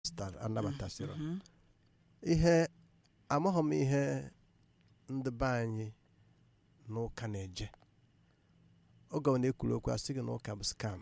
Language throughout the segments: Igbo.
anabatasịrọ ihe amaghị m ihe ndị be anyị n'ụka na-eje oge ọ na-ekwuru okwu asị gị na ụka bụ skam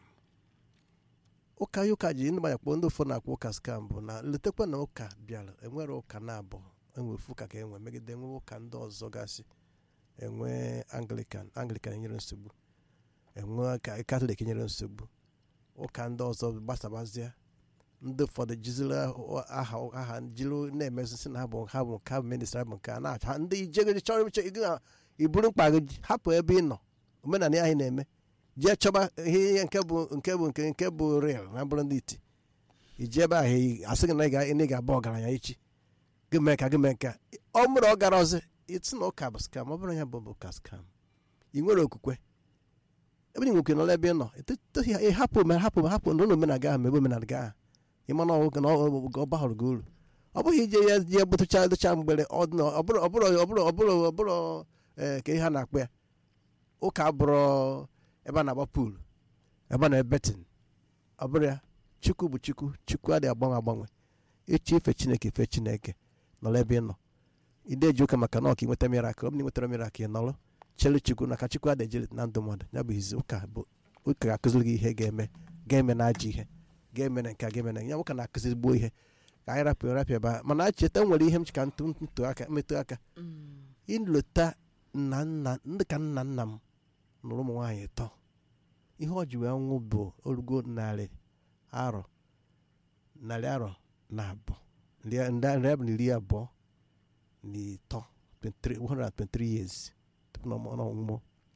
ụka ya ụka ji ndị mmadụ kpọọ ndị ụfọdụ na-akpọ ụka skam bụ na letekwa na ụka bịara enwere ụka na-abụ enwere ụka ka enwe megide enwe ụka ndị ọzọ gasị enwe anglikan anglikan nyere nsogbu enwe katọlik nyere nsogbu ụka ndị ọzọ gbasabazie ndị ụfọdụ jiziri aha aha jiri na-emezi na ha bụ ha bụ nke ha bụ ministra bụ nke a na-acha ndị ijegị chọrọ iche gị na iburu mkpa gị hapụ ebe ị nọ omenala anyị na-eme jee chọba ihe nke bụ nke bụ nke nke bụ real na bụrụ ndị iti iji ebe ahụ asị gị na ị ga-abụ ọgaranya echi gị mee ka gị mee ka ọ bụrụ ọ gara ọzọ iti na ụka bụ skam ọ bụrụ ya bụ ụka skam ị nwere okwukwe ebe ị nwekwe n'ọla ebe ị nọ hapụ hapụ hapụ n'ụlọ omenala ahụ mebe omenala gị ahụ ịma na ọgụ na ọ bahụrụ gị uru ọ bụghị ije ya je bụtụcha dụcha mgbere ọbụrụ ọbụrụ ọbụrụ ọbụrụ ọbụrụ ee ka ihe a na-akpọ ya ụka bụrụ ebe a na-agba pool ebe a na-ebetin ọ bụrụ ya chukwu bụ chukwu chukwu adịghị agbanwe agbanwe echi ife chineke ife chineke nọrọ ebe ị nọ ide eji ụka maka na ọka inweta mirakụl ọ bụ na inwetara mirakụl ị nọrọ chere chukwu na ka chukwu adịghị ejeli na ndụ mmadụ ya bụ izi ụka bụ ụka ga-akụziri gị ihe ga-eme ga-eme na ajọ ihe ga-eme na nke a ga-eme na ya ụka na-akụziri gbuo ihe ka anyị rapụ rapụ ebe a mana cheta nwere ihe m ka ntụ aka metụ aka ịlụta nna nna ndị ka nna nna m nụrụ ụmụ nwaanyị tọ ihe ọ ji wee nwụ bụ orugo narị arọ narị arọ na abụọ narị abụ na iri abụọ na ịtọ 123 years tupu na ọnwụmụ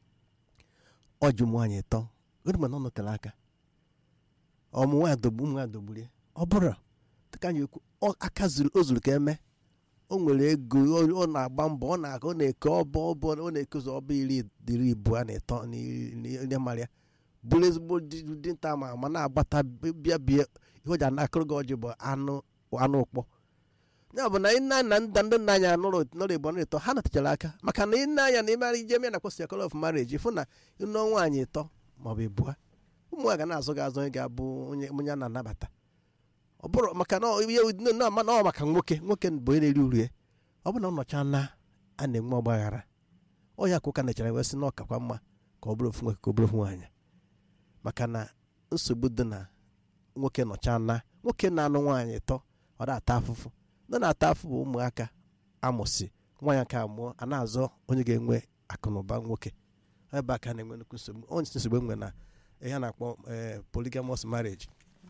ọ ji ụmụ nwaanyị tọ gịnị mana ọ nọtere aka ọmụ nwaanyị dogbu ụmụ nwaanyị dogburu ya ọ bụrụ dịka anyị ekwu aka o zuru ka eme o nwere ego ọ na-agba mbọ ọ na-aga ọ na-eke ọbọ ọbọ ọ na-ekozi ọbọ iri iri abụọ na ịtọ n'ihe mara ya bụrụ ezigbo dinta ma ma na-agbata bịa bịa ihe o ji anakụrụ gị ọjị bụ anụ anụ ụkpọ ya bụ na nna na nda ndị nna anyị nụrụ nọrọ igbo ịtọ ha natachara aka maka na ịnne anya na ịmara ije me na-akpọ circle of marriage fụ na ịnụ nwaanyị ịtọ maọbụ ịbụa ụmụ nwaanyị ga na-azụ gị azụ onye ga-abụ onye onye a na-anabata ọ bụrụ maka na ọ maka nwoke nwoke bụ onye na-eri uru ya ọ bụ na ọ nọcha na a na-enwe ọgbaghara ọ ya ka ụka nechara wee sị na ọkakwa mma ka ọ bụrụ ofu nwoke ka ọ bụrụ ofu nwaanyị maka na nsogbu dị na nwoke nọcha na nwoke na-anụ nwaanyị tọ ọ na-ata afụfụ ndị na-ata afụ bụ ụmụaka amụsị nwaanyị ka amụọ a na-azọ onye ga-enwe akụnụba nwoke ebe aka na-enwe nnukwu nsogbu onye nsogbu enwe na ihe a na-akpọ polygamous marriage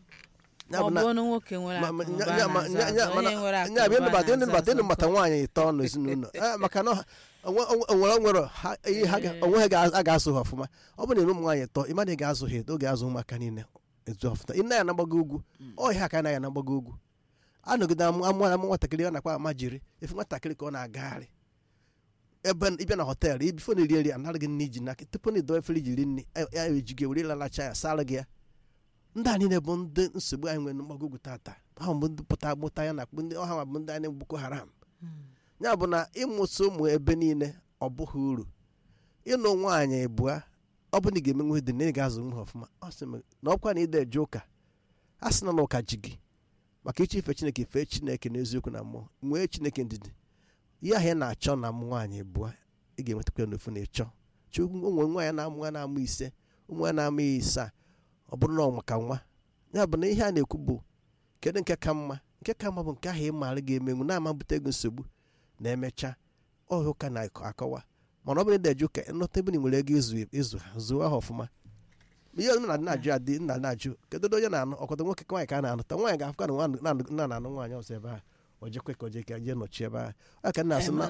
ịnụbata nwaanyị ịtọ n'ezinụlọ maka na onwere nwere onwe ha a ga-azụ ha ọfụma ọ bụrụ na ụmụ nwaanyị ịtọ ịmadụ ị ga-azụ ha oge azụ ụmụaka niile ezu ọfụma ị na ya na-agbago ugwu ọhịa ka anaghị na-agbago ugwu anọgide amụ amụ nwatakịrị a na-akpa ama jiri efu nwatakịrị ka ọ na-agagharị ebe ịbịa na họteelụ ibifo na eri eri anaghị nne iji n'aka tupu na ido efere ijiri nne ya eji gị were lalacha ya sara gị ya ndị a niile bụ ndị nsogbu anyị nwere mgbago ugwu tata ha bụ ndị pụta agbụta ya na ndị ọha ma bụ ndị anyị boko haram ya bụ na ịmụsị ụmụ ebe niile ọ bụghị uru ịnụ nwaanyị bụa ọ bụ na ị ga-emenwe dị na ị ga-azụ nwa ọfụma ọ sị na ọkwa na ide eje ụka a sị na na ụka ji gị maka iche ife chineke fee chineke n'eziokwu na mmụọ nwee chineke ndidi ihe ahụ ị na-achọ na m nwaanyị bụa ị ga-enwetakwa n'ofu na ịchọ chukwu ụmụ nwaanyị na-amụ ya na-amụ ise ụmụ ya na-amụ ya ise ọ bụrụ na ọ maka nwa ya bụ na ihe a na-ekwu bụ kedu nke ka mma nke ka mma bụ nke ahụ ị maara ga-emenwu na-ama bute gị nsogbu na-emecha ọhịa ụka na-akọwa mana ọ bụrụ na eje ụka nlọta ebe nwere ego ịzụ ha zụọ ha ọfụma ihe nna na-ajụ adị nna na-ajụ kedu onye na-anụ ọkọdọ nwoke nwaanyị ka a na-anụta nwaanyị ga-afụka na nna na-anụ nwaanyị ọzọ ebe a o jekwe ka o je ka jee nọchi ebe a ọ ka nna asị na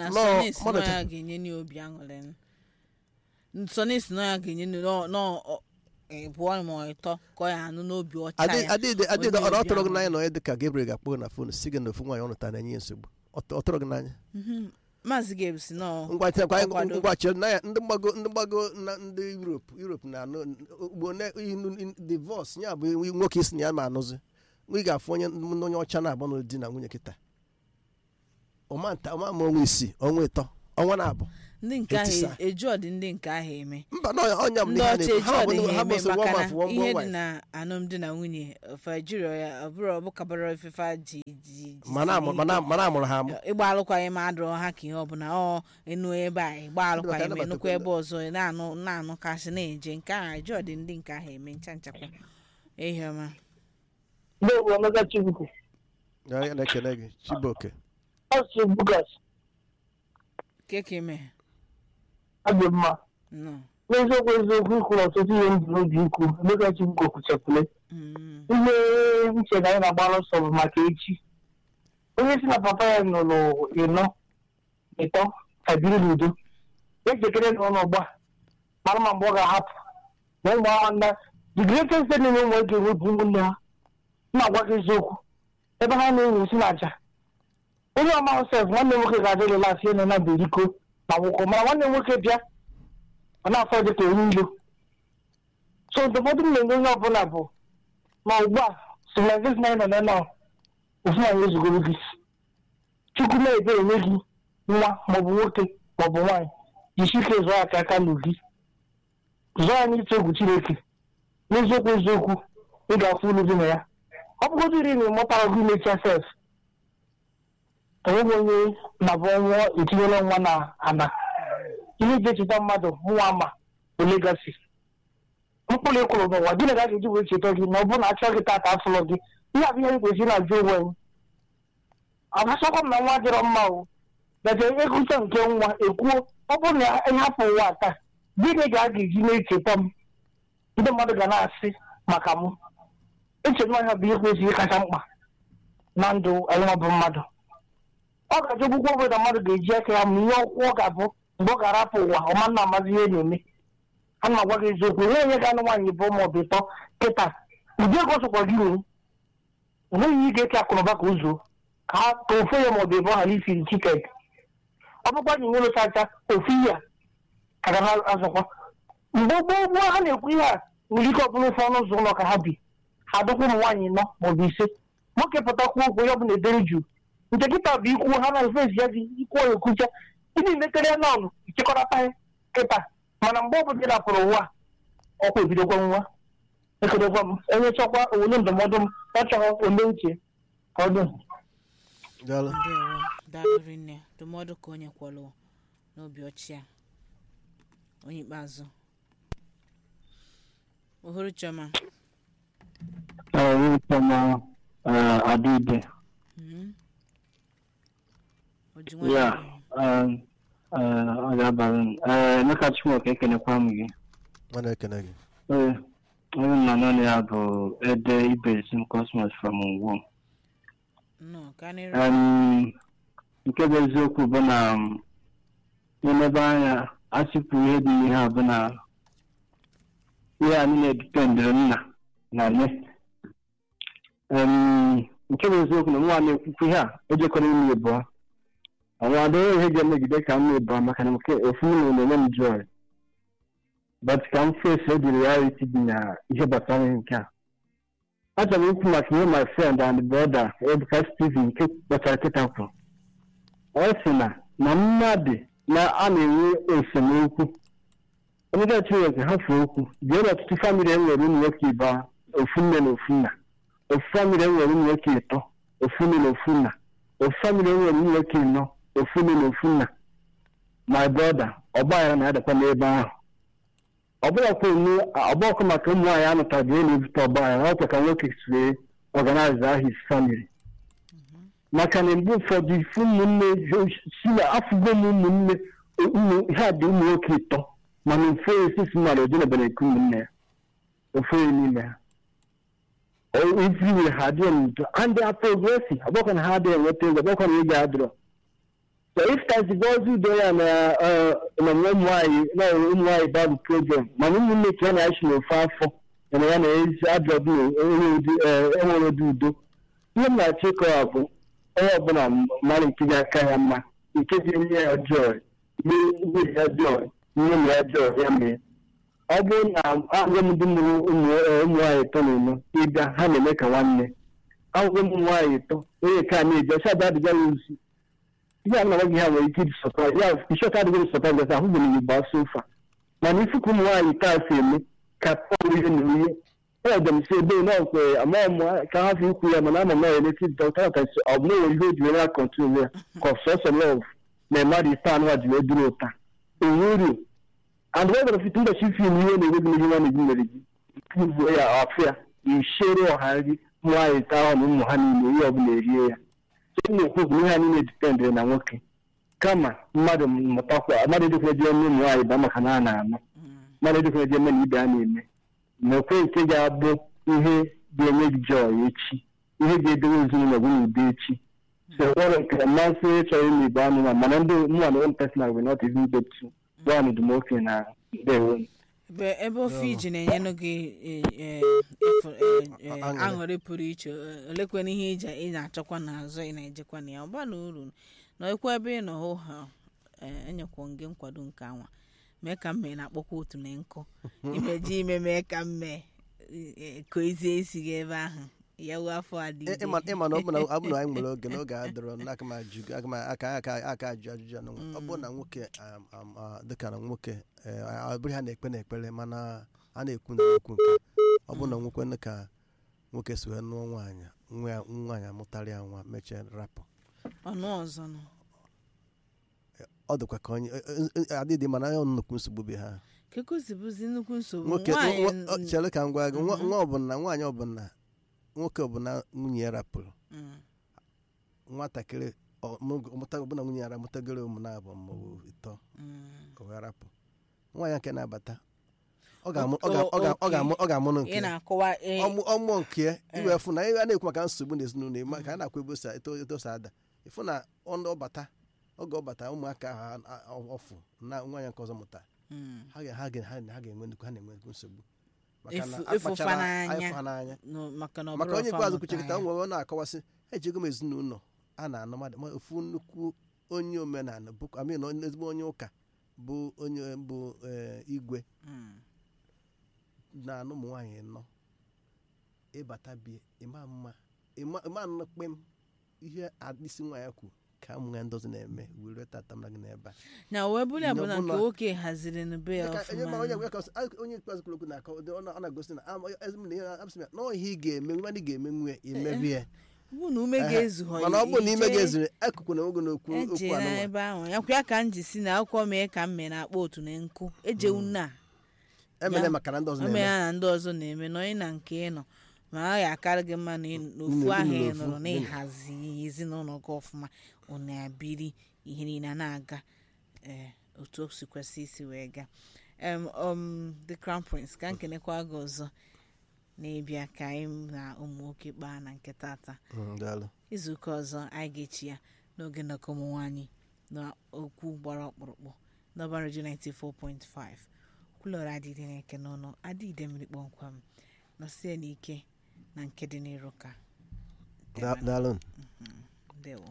nsọnis na ya ga-enye ịbụọ ma ịtọ ka ọ ya anụ n'obi ọcha ya adịdị ọ tọrọ gị n'anya na onye dịka Gabriel ga-akpọ na fon si gị na ofu nwaanyị ọ nụta na-enye ya nsogbu ọ tọrọ gị n'anya maazị Gabe si nọ ngwa chere na ya ndị mgbago ndị mgbago na ndị Europe Europe na-anụ ugbo divorce ya bụ nwoke isi na ya ma anụzi ị ga-afụ onye onye ọcha na-agba n'ụdị na nwunye kịta ọma ma ọnwa isii ọnwa ịtọ ọnwa na-abụ ndị nke ahụ Etisa. eju ọdị ndị nke ahụ eme mba na ọnya m ndị na ọcha eju ọdị ha ha eme bụ maka one na man for one ihe one dị wife na alụmdi na nwunye fajiri ya ọbụrụ ọbụkabara ofefe ji ji ji mana amụ- si mana ike. mana amụrụ ha amụ ịgba alụkwaghịm adụrụ ha ka ihe ọbụla ọ enu ebe a ịgba alụkwaghịm Ndị enukwa bata- ebe ọzọ ị na-anụ na-anụ kasị na-eje nke ahụ eju ọdị ndị nke ahụ eme ncha nchakwa ehi ọma Ndị Igbo Emeka Chibụkwu, Ya- ya na-ekene gị chibuoke Asị Bukas, keke ime adị mma. nọ N'eziokwu eziokwu ikwuru ọtụtụ ihe m bụ n'obi ikwu, Emeka Chibụkwu kwuchakwule. Mm. Ihe nche na anyị na-agbara ọsọ bụ maka echi. Onye si na papa ya nụrụ ịnọ, ịtọ, ka biri n'udo. Ya jekere na ụlọ gba, mara ma mgbe ọ ga-ahapụ. Na ụmụ ahụ nna, the greatest thing na ụmụ ga-ewepụ ụmụnne ha. M na-agwa gị eziokwu. Ebe ha na-enwe isi na aja. onye ọma sef nwanne m nwoke ga-adị relas ihe nọ na beriko na nwụkọ mana nwanne m nwoke bịa ọ na-afọ dị ka onye ilo so ndụmọdụ m na-enye onye ọbụla bụ ma ugbu a civilization anyị nọ na nọ ofu anyị ezugoro gị chukwu na-ebe enye gị nwa maọbụ nwoke maọbụ nwaanyị jisi ike zụọ aka aka n'ugi zụọ anyị ịtụ egwu chineke n'eziokwu eziokwu ị ga-afụ ulu dị na ya ọ bụgodị iri na ịmụtara gị mechia sef enweghị onye na-abụ nwụọ etinyela nwa na ana ihe ji echeta mmadụ nwa ama bụ legasi mkpụrụ ịkwụrụ n'ụwa gịnị ka a ga-eji wee cheta gị na ọ bụrụ na achọ gị tata afụlọ gị ihe abụ ihe anyị kwesịrị na-ajụ onwe anyị agbasakwa m na nwa dịrọ mma o gaje egwucha nke nwa ekwuo ọ bụrụ na ịhapụ ụwa taa gịnị ka a ga-eji na-echeta m ndị mmadụ ga na-asị maka m eche na ọnya bụ ihe kwesịrị kacha mkpa na ndụ anyị nwa bụ mmadụ ọ ga-ajụ ọgwụgwọ obodo mmadụ ga-eji aka ya ma ihe ọkwụ ọ ga-abụ mgbe ọ ga-arapụ ụwa ọma nna amazi ihe na-eme a na-agwa gị eziokwu onye onye ga-anụ nwaanyị bụ ma ọ bụ ịtọ kịta ụdị ego sokwa gị nwere onweghị ihe ga-eke akụnụba ka ụzọ ka ha ka ofe ya ma ọ bụ ebe ọ ghara isiri chiket ọ bụkwa na nwere chacha ofu ihe a ka ga na-azọkwa mgbe gboo gboo ha na-ekwu ihe a nwere ike ọ bụrụ ofe ọnụ ụzọ ụlọ ka ha bi ha dụkwa ụmụ nwaanyị nọ ma ọ bụ ise nwoke pụtakwu okwu ya ọ bụ na edere juu nke kịta bụ ikwu ha na fesi ya dị ikwu ya ekwucha ịdị mekere ya n'ọnụ ịchịkọrọta ya kịta mana mgbe ọ bụla rapụrụ ụwa ọkwa ebidokwa nwa ekedokwa m onye chọkwa owule ndụmọdụ m ọ chọrọ ole uche ka ọ dị daalụ ndewo daalụ rinne ndụmọdụ ka onye kwọrọ n'obi ọchị ya onye ikpeazụ ohuru chioma Tama Adibe. Mhm. oji Ya, nwanyị ọ ga-abalị Emeka Chimoke ekenekwa m gị. ọ na-ekene gị Ee, onye nna nọ ya bụ Ede Ibesim Cosmos from Ngwo. nnọọ ka nịrị Um, nke bụ eziokwu bụ na um, n'elebe anya asịpụ ihe dị n'ihe a bụ na ihe anyị na-edipendịrị nna na nne Um, nke bụ eziokwu na nwa na-ekwukwu ihe a ejekọrọ ime ịbụọ ọnwa adịghị ihe ga-emegide ka m ịbụọ maka na nke ofu ụlọ na-enye m joy but ka m face the reality dị na ihe gbasara ihe nke a achọrọ m ikwu maka ihe my friend and brother Ebuka Steven nke kpọchara kịta kwuru ọ sị na na mmadụ na a na-enwe esemokwu onye Chineke hafụ okwu jee n'ọtụtụ famili enwere ụmụ nwoke ịba ofu nne na ofu nna ofu famili enwere ụmụ nwoke ịtọ ofu nne na ofu nna ofu famili enwere ụmụ nwoke ịnọ ofu nne na ofu nna my brother ọgbaghara na-adakwa n'ebe ahụ ọbụọkụ maka ụmụ nwaanyị anụtaghị ihe na-ebute ọgbaghara ọ ka nwoke si organize his family maka na mgbe ụfọdụ ifu ụmụnne si na afụgo m ụmụnne ha dị ụmụ nwoke ịtọ mana ofu esisi mmadụ ojenebere nke ụmụnne ya ofu n'ime ha everywhere ha adịghị n'udo and they are progressive ọgbakọ na ha adịghị enweta ego ọgbakọ na ego adịrọ so if tazigozi udo ya na na ụmụ nwaanyị na ụmụ nwaanyị babu program mana ụmụnne ka ya na-achị n'ofe afọ na ya na ezi adọbụ enwere ụdị udo ihe m na-achọ ịkọwa bụ onye ọbụla mara nke ga aka ya mma nke ga-enye ya joy nye ya joy nye m ya joy ya mee ọ bụrụ na agwọ m ndị mụrụ ụmụ nwaanyị ịtọ na ụlọ ịbịa ha na-eme ka nwanne agwụgwọ m nwaanyị ịtọ onye ka na-eji ọcha bụ adịga ya ozi ihe a na-agwa gị ha nwere ike ịdị sọpraịz ya ishọta adịghị sọpraịz gasị ahụ gbere igbo asụ ụfa mana isi ka ụmụ nwaanyị taa si eme ka pọl ihe na ihe ọ dị m si ebe na ọkwe amaghị m ka ha fi ikwu ya mana ama m na eleti dọkta tasi ọ bụ na enwere ihe o ji were ya kọntrol ya ka ọsọsọ lọv na mmadụ ise anụ a ji wee duru ụta onwe uru and wee gwara fiti ụbọchị fim ihe na-enwe gị ihe nwanne gị mere gị pụvuo ya afụ ya ishere ọha nri nwaanyị taa ahụ na ụmụ ha niile ihe ọbụla erie ya so m na-ekwu bụ na ihe ha niile dipendịrị na nwoke kama mmadụ mụtakwa mmadụ edekwa eje eme ụmụ nwaanyị ba maka na a na-anụ mmadụ edekwa eje eme na ibe a na-eme na okwe nke ga-abụ ihe ga-enye gị jọọ echi ihe ga-edowe ezinụlọ gị n'udo echi so nwere nke mmasị chọrọ ime igbo anụmanụ mana ndị mụnwa na one personal will not even get to one dị m oke na ndewo ebe ebe ofe iji na-enyenụ gị e, e, efu- e, e, Aṅụrị. aṅụrị pụrụ iche e, olekwana ihe iji ị na-achọkwa n'azụ ị na-ejekwa na ya ọ bara uru na ekwe ebe ị nọ hụ ha e, enyekwa gị nkwado nke anwa mee ka mme na-akpọkwa otu na nkụ imeji ime mee ka mme ko ezie isi gị ebe ahụ ya wuo afọ adịghị ịma ịma na ọ bụ na ọ bụ na anyị nwere oge n'oge a dọrọ n'aka m ajụ aka m aka aka aka ajụ ajụjụ anụ ọ bụrụ na nwoke um, um, uh, dịka na nwoke eh, ọ bụrụ ha na-ekpe na-ekpere mana a na-ekwu na ekwu nke ọ bụrụ na nwoke dị ka nwoke si wee nụọ nwaanyị nwa ya nwaanyị amụtara ya nwa mechie rapụ ọnụ ọzọ nọ ọ dịkwa ka onye eh, eh, adịdị mana ya nnukwu nsogbu be ha kekosibuzi nnukwu nsogbu nwoke nwaanyị nwa- ọ- n- chere ka m gwa gị nwa Mhm. nwa ọbụla nwaanyị ọbụla nwoke ọbụla nwunye ya rapụrụ Mm, nwatakịrị ọ- mụ- ọmụta ọbụna nwunye ya amụtagoro ụmụ na-abụ maọbụ ịtọ mm. o wee rapụ nwaanyị nke na-abata ọ ga-amụ O- ọ ga- ọ ga- ọ okay. ga-amụ ọ ga-amụnụ nke ị ya. na-akọwa e- Ọmụ- ọmụọ nke ya Eh. iwe fụ na a na-ekwu maka nsogbu n'ezinụlọ ịma ka a na-akwa ebe o si eto eto si ada ịfụ na ọnụ ọbata oge ọbata ụmụaka ahụ a- a- ọfụ na nwaanyị nke ọzọ mụta Mm. ha ga- ha ga- ha ga- ha ga-enwe nnukwu ha na-enwe nnukwu nsogbu maka na Efu- efufa akpachara n'anya. efu ha n'anya No, maka na ọ maka bụrụ onye ọfa ikpeazụ mụta kwuchekịta ya. nwere ọ na-akọwasị ejego m ezinụlọ a na-anọ mmadụ ma ofu nnukwu onye omenala bụ amin ezigbo onye ụka bụ onye bụ eh, igwe Mm. na-anụ ụmụ nwaanyị nọ ịbata bie ịma mma ịma ịma nnụ kpem ihe isi nwaanyị kwu ka ụmụ ya ndozi na-eme were tata mara gị n'ebe a na wee bụrụ ya bụ na Ọ bụ nke na- nwoke haziri n'be ya Dịka onye ma onye ọfụma gwa ka ọ sị- a- onye ikpeazụ kwuru okwu na-akọ ọ na- ọ na-agosi na ama- ezi m na ihe abụsị m ya, na ọ ihe ị ga-eme nwa ị ga-eme nwe imebi ya bụ na ume Ehe. ga-ezu ha mana ọ bụrụ na ime ije- ga-ezuru akụkụ na oge n'okwu okwu eje anụnwa n'ebe ahụ ya kwa ka m ji si na akwụkwọ mee ka m mee na-akpọ otu na nkụ ejewu na emere Ya. maka na ndị ọzọ ome na-eme ya na ndị ọzọ na-eme nọ ị na nke ị nọ ma ọ ya akarị gị mma na ị- n'ofu Unu- ahụ ị unu nọrọ n'ofu, na unu. ịhazi ezinụlọ gị ọfụma ọ na-abiri ihe niile a na-aga ee otu o si kwesị isi wee gaa em um, the crown prince ka nkenekwa gị ọzọ na-ebịa ka anyị na ụmụ nwoke kpaa na nke tata Mm, daalụ izuụka ọzọ anyị ga-echi ya n'oge nnọkọ ụmụ nwaanyị na okwu gbara ọkpụrụkpụ n'ọba redio 94.5 kwulọrọ adịdị na-eke n'ọnụ adịide mmiri kpọmkwem nọsie n'ike na nke dị n'iru ka Da- daalụ ndewo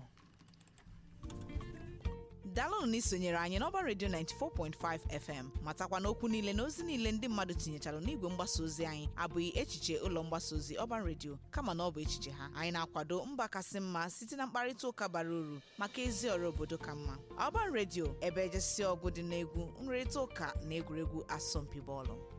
daalụnụ na isonyere anyị n'ọba redio 94.5 fm matakwa n'okwu niile na ozi niile ndị mmadụ tinyechara n'igwe mgbasa ozi anyị abụghị echiche ụlọ mgbasa ozi ọba redio kama na ọ bụ echiche ha anyị na-akwado mba kasị mma site na mkparịta ụka bara uru maka ezi ọrụ obodo ka mma ọba redio ebe ejesi ọgụ dị n'egwu nrịrịta ụka na egwuregwu asọmpi bọọlụ